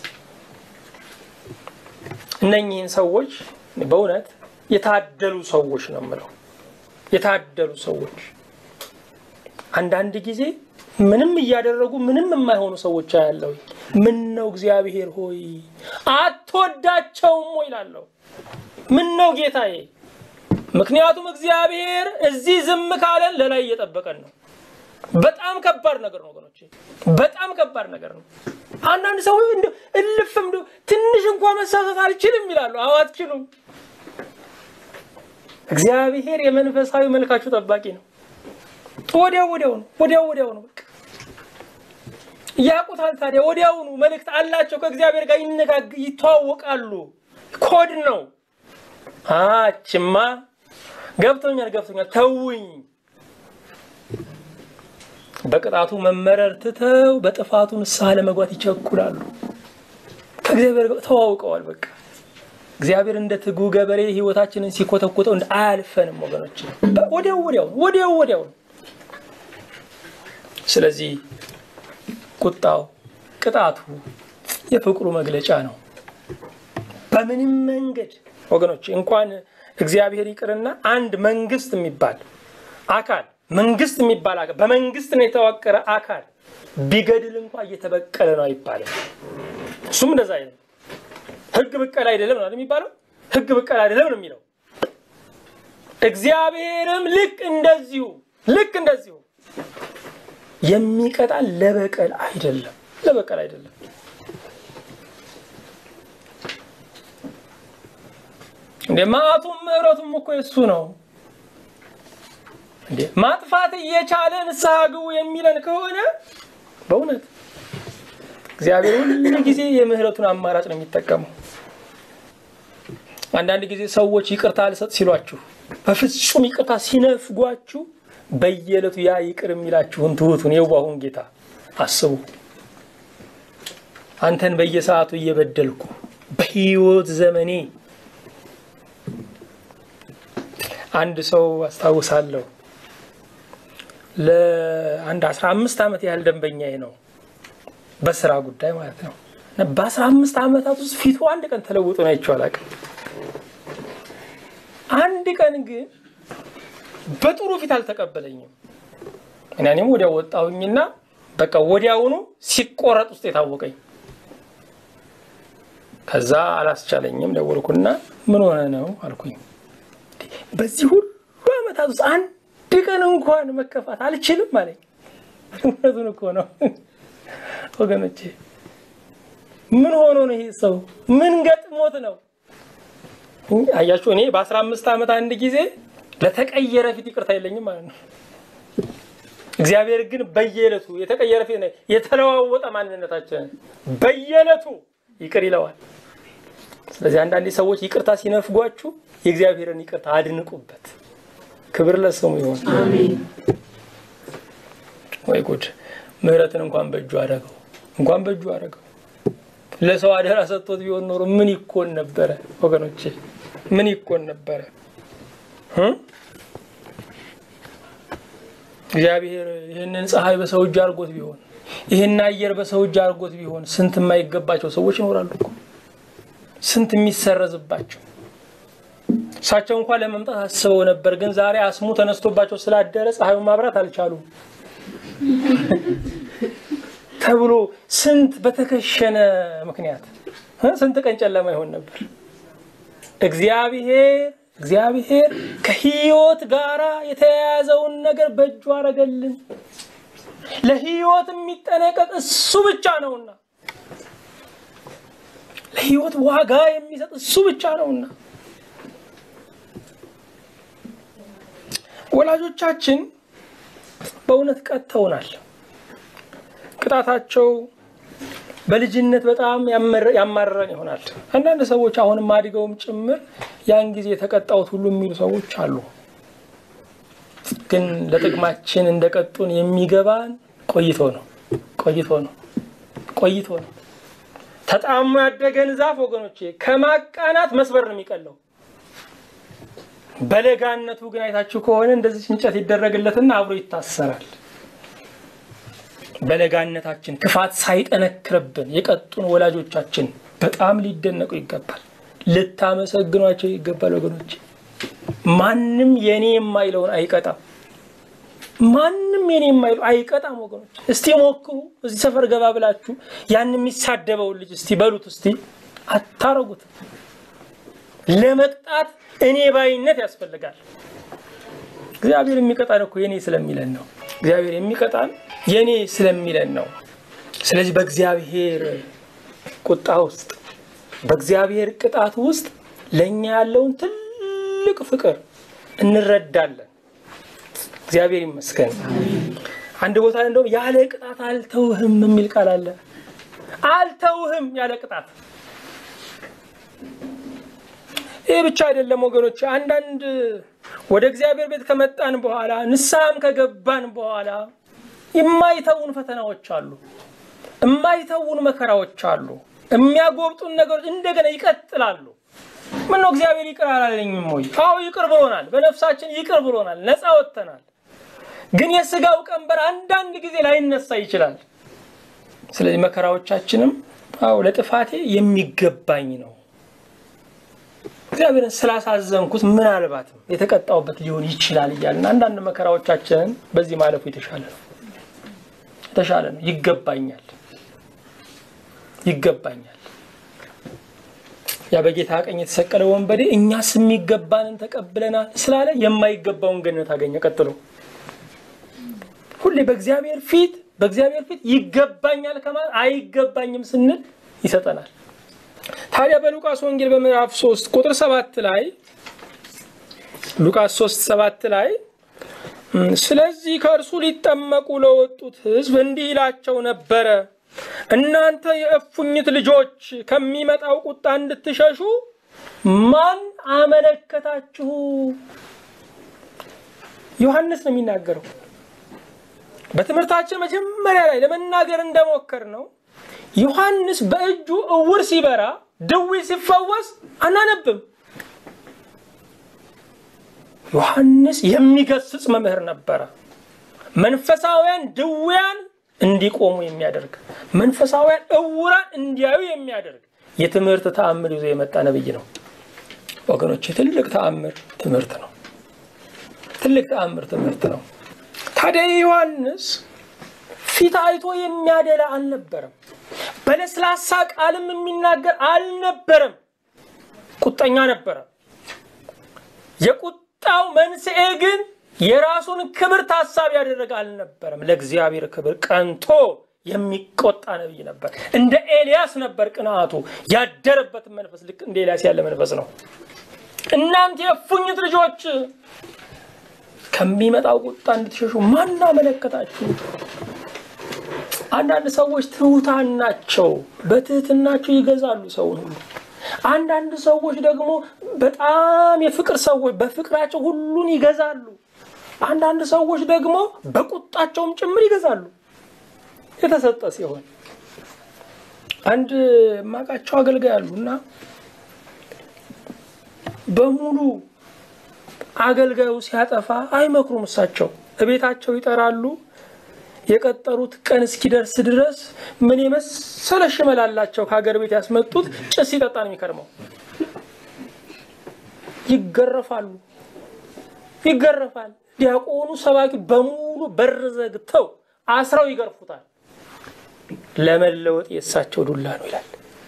እነኚህን ሰዎች በእውነት የታደሉ ሰዎች ነው የምለው። የታደሉ ሰዎች አንዳንድ ጊዜ ምንም እያደረጉ ምንም የማይሆኑ ሰዎች ያለው ምን ነው እግዚአብሔር ሆይ አትወዳቸውም ወይ እላለሁ። ምን ነው ጌታዬ? ምክንያቱም እግዚአብሔር እዚህ ዝም ካለን ለላይ እየጠበቀን ነው። በጣም ከባድ ነገር ነው ወገኖቼ፣ በጣም ከባድ ነገር ነው። አንዳንድ ሰዎች እንደው እልፍም እንደው ትንሽ እንኳ መሳሳት አልችልም ይላሉ። አዎ አትችሉም። እግዚአብሔር የመንፈሳዊ መልካችሁ ጠባቂ ነው። ወዲያው ወዲያው ነው ወዲያው ወዲያው ነው በቃ ያውቁታል። ታዲያ ወዲያውኑ መልእክት አላቸው ከእግዚአብሔር ጋር ይነጋግ ይተዋወቃሉ። ኮድ ነው። አችማ ገብቶኛል ገብቶኛል ተውኝ። በቅጣቱ መመረር ትተው በጥፋቱ ንስሐ ለመግባት ይቸኩላሉ። ከእግዚአብሔር ጋር ተዋውቀዋል። በቃ እግዚአብሔር እንደ ትጉ ገበሬ ሕይወታችንን ሲኮተኮተው እንደ አያልፈንም ወገኖች፣ ወዲያው ወዲያው ወዲያው ወዲያው። ስለዚህ ቁጣው ቅጣቱ የፍቅሩ መግለጫ ነው። በምንም መንገድ ወገኖች እንኳን እግዚአብሔር ይቅርና አንድ መንግስት የሚባል አካል መንግስት የሚባል አካል በመንግስት ነው የተዋቀረ አካል ቢገድል እንኳ እየተበቀለ ነው አይባልም። እሱም እንደዛ አይደለም። ህግ ብቀል አይደለም ነው የሚባለው። ህግ ብቀል አይደለም ነው የሚለው። እግዚአብሔርም ልክ እንደዚሁ ልክ እንደዚሁ የሚቀጣ ለበቀል አይደለም፣ ለበቀል አይደለም። እንደ መዓቱም ምሕረቱም እኮ የሱ ነው። እንዴ ማጥፋት እየቻለ ንስሐ ግቡ የሚለን ከሆነ በእውነት እግዚአብሔር ሁሉ ጊዜ የምህረቱን አማራጭ ነው የሚጠቀመው። አንዳንድ ጊዜ ሰዎች ይቅርታ አልሰጥ ሲሏችሁ፣ በፍጹም ይቅርታ ሲነፍጓችሁ በየዕለቱ ያ ይቅር የሚላችሁን ትሁቱን የዋሁን ጌታ አስቡ። አንተን በየሰዓቱ እየበደልኩ በህይወት ዘመኔ አንድ ሰው አስታውሳለሁ። ለአንድ አስራ አምስት ዓመት ያህል ደንበኛዬ ነው፣ በስራ ጉዳይ ማለት ነው። በአስራ አምስት ዓመታት ውስጥ ፊቱ አንድ ቀን ተለውጦ ነው አይቼው አላውቅም። አንድ ቀን ግን በጥሩ ፊት አልተቀበለኝም። እኔም ወዲያው ወጣሁኝና በቃ ወዲያውኑ ሲቆረጥ ውስጥ የታወቀኝ። ከዛ አላስቻለኝም። ደወልኩና ምን ሆነ ነው አልኩኝ። በዚህ ሁሉ ዓመታት ውስጥ አንድ ቀን እንኳን መከፋት አልችልም አለኝ። እውነቱን እኮ ነው ወገኖቼ። ምን ሆኖ ነው ይሄ ሰው? ምን ገጥሞት ነው? አያችሁ፣ እኔ በአስራ አምስት ዓመት አንድ ጊዜ ለተቀየረ ፊት ይቅርታ የለኝም ማለት ነው። እግዚአብሔር ግን በየዕለቱ የተቀየረ ፊት የተለዋወጠ ማንነታችንን በየዕለቱ ይቅር ይለዋል። ስለዚህ አንዳንዴ ሰዎች ይቅርታ ሲነፍጓችሁ የእግዚአብሔርን ይቅርታ አድንቁበት። ክብር ለስሙ ይሆን። ወይ ጉድ! ምሕረትን እንኳን በእጁ አደረገው፣ እንኳን በእጁ አደረገው። ለሰው አደራ ሰጥቶት ቢሆን ኖሮ ምን ይኮን ነበረ ወገኖቼ? ምን ይኮን ነበረ? እግዚአብሔር ይህንን ፀሐይ በሰው እጅ አድርጎት ቢሆን ይህን አየር በሰው እጅ አድርጎት ቢሆን ስንት የማይገባቸው ሰዎች ይኖራሉ እኮ ስንት የሚሰረዝባቸው። እሳቸው እንኳን ለመምጣት አስበው ነበር፣ ግን ዛሬ አስሙ ተነስቶባቸው ስላደረ ፀሐዩን ማብራት አልቻሉም ተብሎ ስንት በተከሸነ ምክንያት ስንት ቀን ጨለማ ይሆን ነበር። እግዚአብሔር እግዚአብሔር ከህይወት ጋር የተያያዘውን ነገር በእጁ አረገልን። ለህይወት የሚጠነቀቅ እሱ ብቻ ነውና፣ ለህይወት ዋጋ የሚሰጥ እሱ ብቻ ነውና። ወላጆቻችን በእውነት ቀጥተውናል። ቅጣታቸው በልጅነት በጣም ያማረረን ይሆናል። አንዳንድ ሰዎች አሁንም አድገውም ጭምር ያን ጊዜ የተቀጣሁት ሁሉ የሚሉ ሰዎች አሉ። ግን ለጥቅማችን እንደቀጡን የሚገባን ቆይቶ ነው ቆይቶ ነው ቆይቶ ነው። ተጣሞ ያደገን ዛፍ ወገኖቼ ከማቃናት መስበር ነው የሚቀለው። በለጋነቱ ግን አይታችሁ ከሆነ እንደዚህ እንጨት ይደረግለትና አብሮ ይታሰራል። በለጋነታችን ክፋት ሳይጠነክርብን የቀጡን ወላጆቻችን በጣም ሊደነቁ ይገባል። ልታመሰግኗቸው ይገባል ወገኖች። ማንም የኔ የማይለውን አይቀጣም። ማንም የኔ የማይለው አይቀጣም ወገኖች። እስቲ ሞክሩ። እዚህ ሰፈር ገባ ብላችሁ ያን የሚሳደበውን ልጅ እስቲ በሉት። እስቲ አታረጉት። ለመቅጣት እኔ ባይነት ያስፈልጋል። እግዚአብሔር የሚቀጣን እኮ የኔ ስለሚለን ነው። እግዚአብሔር የሚቀጣን የኔ ስለሚለን ነው። ስለዚህ በእግዚአብሔር ቁጣ ውስጥ በእግዚአብሔር ቅጣት ውስጥ ለእኛ ያለውን ትልቅ ፍቅር እንረዳለን። እግዚአብሔር ይመስገን። አንድ ቦታ እንደውም ያለ ቅጣት አልተውህም የሚል ቃል አለ። አልተውህም ያለ ቅጣት። ይህ ብቻ አይደለም ወገኖች። አንዳንድ ወደ እግዚአብሔር ቤት ከመጣን በኋላ ንስሐም ከገባን በኋላ የማይተውን ፈተናዎች አሉ። የማይተውን መከራዎች አሉ። የሚያጎብጡን ነገሮች እንደገና ይቀጥላሉ። ምን ነው እግዚአብሔር ይቅር አላለኝም ወይ? አዎ ይቅር ብሎናል። በነፍሳችን ይቅር ብሎናል። ነፃ ወጥተናል። ግን የስጋው ቀንበር አንዳንድ ጊዜ ላይነሳ ይችላል። ስለዚህ መከራዎቻችንም አዎ ለጥፋቴ የሚገባኝ ነው እግዚአብሔርን ስላሳዘንኩት ምናልባትም የተቀጣውበት ሊሆን ይችላል እያልን አንዳንድ መከራዎቻችንን በዚህ ማለፉ የተሻለ ነው የተሻለ ነው። ይገባኛል ይገባኛል። ያ በጌታ ቀኝ የተሰቀለ ወንበዴ እኛስ የሚገባንን ተቀብለናል ስላለ የማይገባውን ገነት አገኘ። ቀጥሎ ሁሌ በእግዚአብሔር ፊት በእግዚአብሔር ፊት ይገባኛል ከማለት አይገባኝም ስንል ይሰጠናል። ታዲያ በሉቃስ ወንጌል በምዕራፍ 3 ቁጥር 7 ላይ ሉቃስ 3 7 ላይ ስለዚህ ከእርሱ ሊጠመቁ ለወጡት ሕዝብ እንዲህ ይላቸው ነበረ፣ እናንተ የእፉኝት ልጆች ከሚመጣው ቁጣ እንድትሸሹ ማን አመለከታችሁ? ዮሐንስ ነው የሚናገረው። በትምህርታችን መጀመሪያ ላይ ለመናገር እንደሞከር ነው ዮሐንስ በእጁ እውር ሲበራ ድዊ ሲፈወስ አናነብም። ዮሐንስ የሚገስጽ መምህር ነበረ። መንፈሳውያን ድውያን እንዲቆሙ የሚያደርግ መንፈሳውያን እውራን እንዲያዩ የሚያደርግ የትምህርት ተአምር ይዞ የመጣ ነብይ ነው። ወገኖች ትልቅ ተአምር ትምህርት ነው። ትልቅ ተአምር ትምህርት ነው። ታዲያ ዮሐንስ ፊት አይቶ የሚያደላ አልነበረም። በለስላሳ ቃልም የሚናገር አልነበረም። ቁጠኛ ነበረ። የቁጣው መንስኤ ግን የራሱን ክብር ታሳቢ ያደረገ አልነበረም። ለእግዚአብሔር ክብር ቀንቶ የሚቆጣ ነቢይ ነበር። እንደ ኤልያስ ነበር ቅንዓቱ። ያደረበትን መንፈስ ልክ እንደ ኤልያስ ያለ መንፈስ ነው። እናንተ የእፉኝት ልጆች ከሚመጣው ቁጣ እንድትሸሹ ማን አመለከታችሁ? አንዳንድ ሰዎች ትሑታን ናቸው። በትህትናቸው ይገዛሉ ሰውን ሁሉ። አንዳንድ ሰዎች ደግሞ በጣም የፍቅር ሰዎች በፍቅራቸው ሁሉን ይገዛሉ። አንዳንድ ሰዎች ደግሞ በቁጣቸውም ጭምር ይገዛሉ። የተሰጠ ሲሆን አንድ ማቃቸው አገልጋይ አሉ እና በሙሉ አገልጋዩ ሲያጠፋ አይመክሩም። እሳቸው እቤታቸው ይጠራሉ። የቀጠሩት ቀን እስኪደርስ ድረስ ምን የመሰለ ሽመላላቸው ከሀገር ቤት ያስመጡት ጭስ ሲጠጣ ነው የሚከርመው። ይገረፋሉ፣ ይገረፋል። ዲያቆኑ ሰባኪ በሙሉ በር ዘግተው አስረው ይገርፉታል። ለመለወጥ የእሳቸው ዱላ ነው ይላል።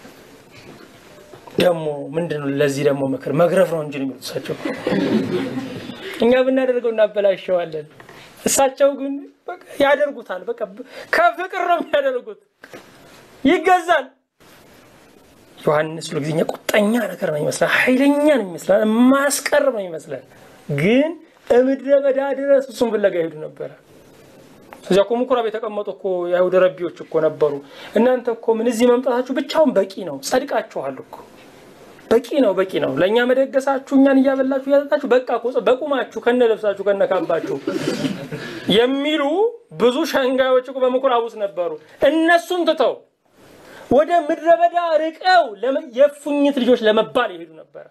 ደግሞ ምንድን ነው ለዚህ ደግሞ ምክር መግረፍ ነው እንጂ የሚሉት እሳቸው። እኛ ብናደርገው እናበላሸዋለን። እሳቸው ግን ያደርጉታል። በቃ ከፍቅር ነው የሚያደርጉት። ይገዛል። ዮሐንስ ሁሉ ጊዜኛ ቁጠኛ ነገር ነው ይመስላል፣ ኃይለኛ ነው ይመስላል፣ ማስቀር ነው ይመስላል። ግን እምድረ በዳ ድረስ እሱም ፍለጋ ይሄዱ ነበረ። እዚያ እኮ ምኩራብ የተቀመጡ እኮ የአይሁድ ረቢዎች እኮ ነበሩ። እናንተ እኮ ምን እዚህ መምጣታችሁ ብቻውን በቂ ነው፣ ጸድቃችኋል እኮ በቂ ነው፣ በቂ ነው። ለእኛ መደገሳችሁ፣ እኛን እያበላችሁ እያጠጣችሁ፣ በቃ እኮ በቁማችሁ ከነ ለብሳችሁ ከነ ካባችሁ የሚሉ ብዙ ሸንጋዮች እኮ በምኩራብ ውስጥ ነበሩ። እነሱን ትተው ወደ ምድረ በዳ ርቀው የእፉኝት ልጆች ለመባል ይሄዱ ነበረ።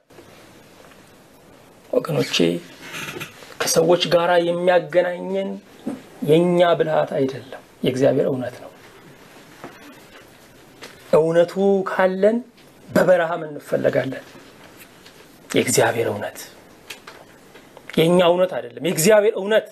ወገኖቼ ከሰዎች ጋር የሚያገናኘን የእኛ ብልሃት አይደለም፣ የእግዚአብሔር እውነት ነው። እውነቱ ካለን በበረሃም እንፈለጋለን። የእግዚአብሔር እውነት የእኛ እውነት አይደለም፣ የእግዚአብሔር እውነት።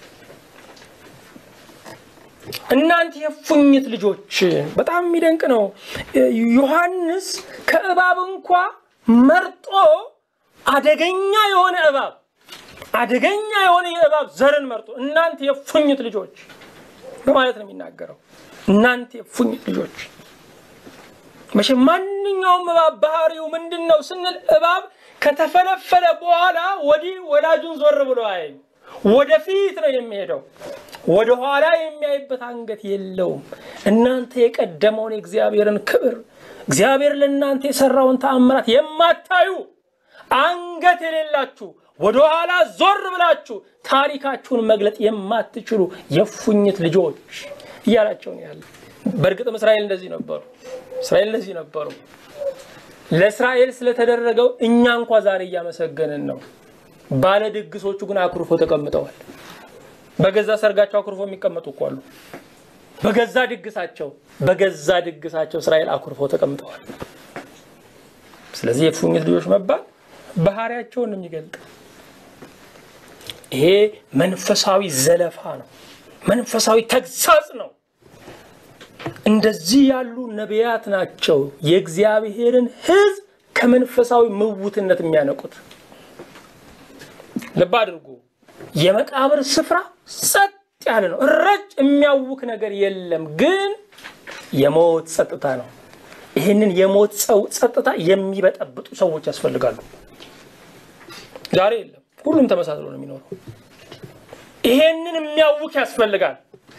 እናንተ የእፉኝት ልጆች፣ በጣም የሚደንቅ ነው። ዮሐንስ ከእባብ እንኳ መርጦ አደገኛ የሆነ እባብ አደገኛ የሆነ የእባብ ዘርን መርጦ እናንተ የእፉኝት ልጆች በማለት ነው የሚናገረው። እናንተ የእፉኝት ልጆች መቼም ማንኛውም እባብ ባህሪው ምንድን ነው ስንል እባብ ከተፈለፈለ በኋላ ወዲህ ወዳጁን ዞር ብሎ አያይም። ወደፊት ነው የሚሄደው። ወደ ኋላ የሚያይበት አንገት የለውም። እናንተ የቀደመውን የእግዚአብሔርን ክብር እግዚአብሔር ለእናንተ የሰራውን ተአምራት የማታዩ አንገት የሌላችሁ ወደ ኋላ ዞር ብላችሁ ታሪካችሁን መግለጥ የማትችሉ የእፉኝት ልጆች እያላቸው ነው ያለ። በእርግጥም እስራኤል እንደዚህ ነበሩ። እስራኤል እንደዚህ ነበሩ። ለእስራኤል ስለተደረገው እኛ እንኳ ዛሬ እያመሰገንን ነው። ባለ ድግሶቹ ግን አኩርፎ ተቀምጠዋል። በገዛ ሰርጋቸው አኩርፎ የሚቀመጡ እኮ አሉ። በገዛ ድግሳቸው በገዛ ድግሳቸው እስራኤል አኩርፎ ተቀምጠዋል። ስለዚህ የእፉኝት ልጆች መባል ባህሪያቸውን ነው የሚገልጥ። ይሄ መንፈሳዊ ዘለፋ ነው። መንፈሳዊ ተግሳጽ ነው። እንደዚህ ያሉ ነቢያት ናቸው የእግዚአብሔርን ሕዝብ ከመንፈሳዊ ምውትነት የሚያነቁት። ልብ አድርጉ። የመቃብር ስፍራ ጸጥ ያለ ነው። ረጭ የሚያውክ ነገር የለም፣ ግን የሞት ጸጥታ ነው። ይህንን የሞት ጸጥታ የሚበጠብጡ ሰዎች ያስፈልጋሉ። ዛሬ የለም፣ ሁሉም ተመሳስሎ ነው የሚኖረው። ይሄንን የሚያውክ ያስፈልጋል።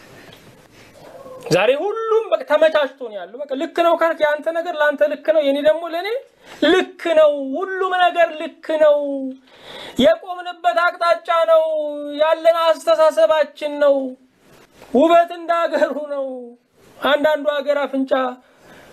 ዛሬ ሁሉም በቃ ተመቻችቶ ነው ያለው። በቃ ልክ ነው ካልክ የአንተ ነገር ለአንተ ልክ ነው፣ የኔ ደግሞ ለእኔ ልክ ነው። ሁሉም ነገር ልክ ነው። የቆምንበት አቅጣጫ ነው። ያለን አስተሳሰባችን ነው። ውበት እንደ ሀገሩ ነው። አንዳንዱ ሀገር አፍንጫ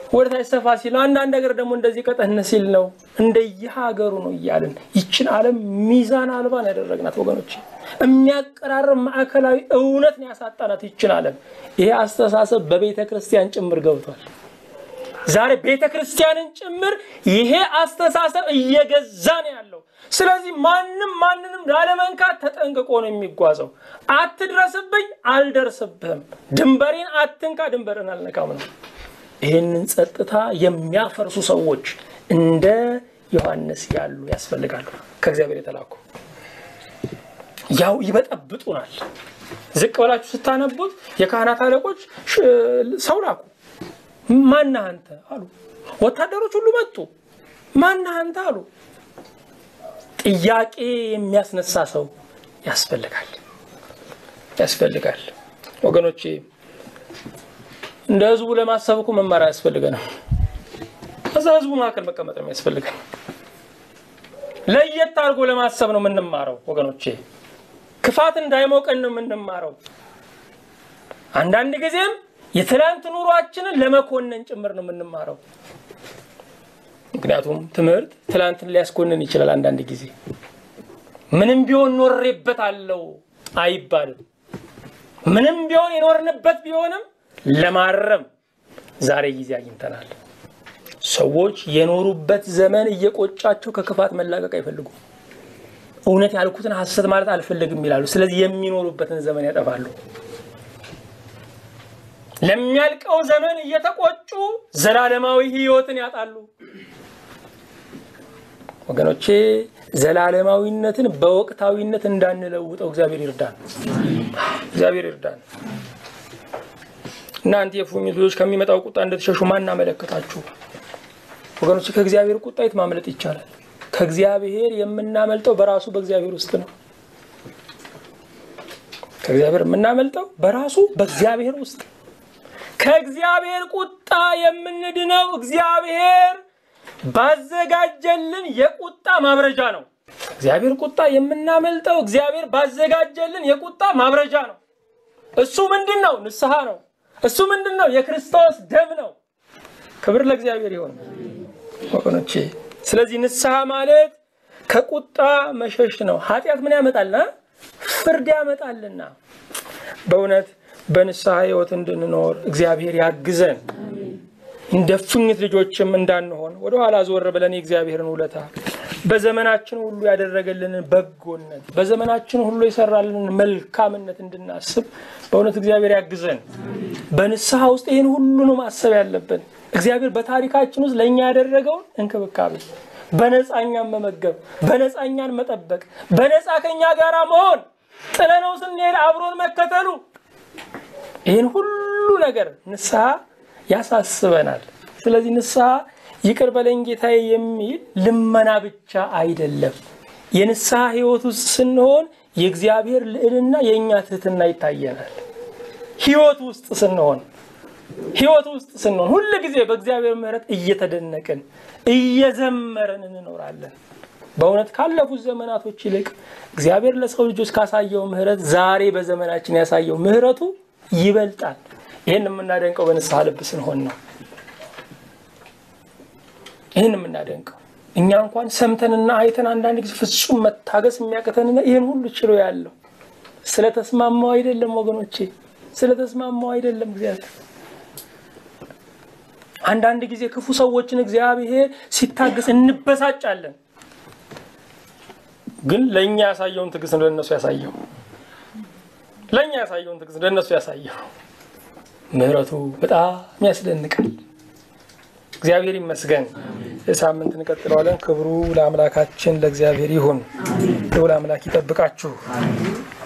ወደ ታች ሰፋ ሲል ነው። አንዳንድ ነገር ደግሞ እንደዚህ ቀጠን ሲል ነው። እንደየሀገሩ ነው እያልን ይችን ዓለም ሚዛን አልባን ያደረግናት ወገኖች፣ የሚያቀራርብ ማዕከላዊ እውነት ነው ያሳጣናት ይችን ዓለም። ይሄ አስተሳሰብ በቤተ ክርስቲያን ጭምር ገብቷል። ዛሬ ቤተ ክርስቲያንን ጭምር ይሄ አስተሳሰብ እየገዛ ነው ያለው። ስለዚህ ማንም ማንንም ላለመንካት ተጠንቅቆ ነው የሚጓዘው። አትድረስብኝ፣ አልደርስብህም፣ ድንበሬን አትንካ፣ ድንበርን አልነካም ነው። ይህንን ጸጥታ የሚያፈርሱ ሰዎች እንደ ዮሐንስ ያሉ ያስፈልጋሉ። ከእግዚአብሔር የተላኩ ያው ይበጠብጡናል። ዝቅ ብላችሁ ስታነቡት የካህናት አለቆች ሰው ላኩ። ማነህ አንተ አሉ። ወታደሮች ሁሉ መጡ። ማነህ አንተ አሉ። ጥያቄ የሚያስነሳ ሰው ያስፈልጋል ያስፈልጋል ወገኖቼ። እንደ ህዝቡ ለማሰብ እኮ መማር አያስፈልገንም። እዛ ህዝቡ መካከል መቀመጥ ነው የሚያስፈልገን። ለየት አድርጎ ለማሰብ ነው የምንማረው ወገኖቼ። ክፋት እንዳይሞቀን ነው የምንማረው። አንዳንድ ጊዜም የትላንት ኑሯችንን ለመኮነን ጭምር ነው የምንማረው። ምክንያቱም ትምህርት ትላንትን ሊያስኮንን ይችላል። አንዳንድ ጊዜ ምንም ቢሆን ኖሬበት አለው አይባልም። ምንም ቢሆን የኖርንበት ቢሆንም ለማረም ዛሬ ጊዜ አግኝተናል። ሰዎች የኖሩበት ዘመን እየቆጫቸው ከክፋት መላቀቅ አይፈልጉም። እውነት ያልኩትን ሐሰት ማለት አልፈልግም ይላሉ። ስለዚህ የሚኖሩበትን ዘመን ያጠፋሉ። ለሚያልቀው ዘመን እየተቆጩ ዘላለማዊ ሕይወትን ያጣሉ። ወገኖቼ ዘላለማዊነትን በወቅታዊነት እንዳንለውጠው እግዚአብሔር ይርዳን። እግዚአብሔር ይርዳን። እናንተ የእፉኝት ልጆች ከሚመጣው ቁጣ እንድትሸሹ ማን አመለከታችሁ? ወገኖች ከእግዚአብሔር ቁጣ የት ማምለጥ ይቻላል? ከእግዚአብሔር የምናመልጠው በራሱ በእግዚአብሔር ውስጥ ነው። ከእግዚአብሔር የምናመልጠው በራሱ በእግዚአብሔር ውስጥ ከእግዚአብሔር ቁጣ የምንድነው እግዚአብሔር ባዘጋጀልን የቁጣ ማብረጃ ነው። እግዚአብሔር ቁጣ የምናመልጠው እግዚአብሔር ባዘጋጀልን የቁጣ ማብረጃ ነው። እሱ ምንድን ነው? ንስሐ ነው። እሱ ምንድን ነው? የክርስቶስ ደም ነው። ክብር ለእግዚአብሔር ይሆን ወገኖቼ። ስለዚህ ንስሐ ማለት ከቁጣ መሸሽ ነው። ኃጢአት ምን ያመጣልና? ፍርድ ያመጣልና። በእውነት በንስሐ ሕይወት እንድንኖር እግዚአብሔር ያግዘን። እንደ እፉኝት ልጆችም እንዳንሆን ወደኋላ ዞር ብለን የእግዚአብሔርን ውለታ በዘመናችን ሁሉ ያደረገልንን በጎነት በዘመናችን ሁሉ የሰራልንን መልካምነት እንድናስብ በእውነት እግዚአብሔር ያግዘን። በንስሐ ውስጥ ይህን ሁሉ ነው ማሰብ ያለብን። እግዚአብሔር በታሪካችን ውስጥ ለእኛ ያደረገውን እንክብካቤ፣ በነፃኛን መመገብ፣ በነፃኛን መጠበቅ፣ በነፃ ከኛ ጋር መሆን፣ ጥለነው ስንሄድ አብሮን መከተሉ ይህን ሁሉ ነገር ንስሐ ያሳስበናል። ስለዚህ ንስሐ ይቅር በለኝ ጌታዬ የሚል ልመና ብቻ አይደለም። የንስሐ ሕይወት ውስጥ ስንሆን የእግዚአብሔር ልዕልና የእኛ ትህትና ይታየናል። ሕይወት ውስጥ ስንሆን ሕይወት ውስጥ ስንሆን ሁል ጊዜ በእግዚአብሔር ምሕረት እየተደነቅን እየዘመረን እንኖራለን። በእውነት ካለፉት ዘመናቶች ይልቅ እግዚአብሔር ለሰው ልጆች ካሳየው ምሕረት ዛሬ በዘመናችን ያሳየው ምሕረቱ ይበልጣል። ይህን የምናደንቀው በንስሐ ልብ ስንሆን ነው። ይህን የምናደንቀው እኛ እንኳን ሰምተንና አይተን አንዳንድ ጊዜ ፍጹም መታገስ የሚያቅተንና ይህን ሁሉ ችሎ ያለው ስለተስማማው አይደለም ወገኖቼ፣ ስለተስማማው አይደለም እግዚአብሔር። አንዳንድ ጊዜ ክፉ ሰዎችን እግዚአብሔር ሲታገስ እንበሳጫለን። ግን ለእኛ ያሳየውን ትዕግስት ነው ለእነሱ ያሳየው ለእኛ ያሳየውን ትዕግስት ለእነሱ ያሳየው። ምሕረቱ በጣም ያስደንቃል። እግዚአብሔር ይመስገን። ሳምንት እንቀጥለዋለን። ክብሩ ለአምላካችን ለእግዚአብሔር ይሁን። ልዑል አምላክ ይጠብቃችሁ።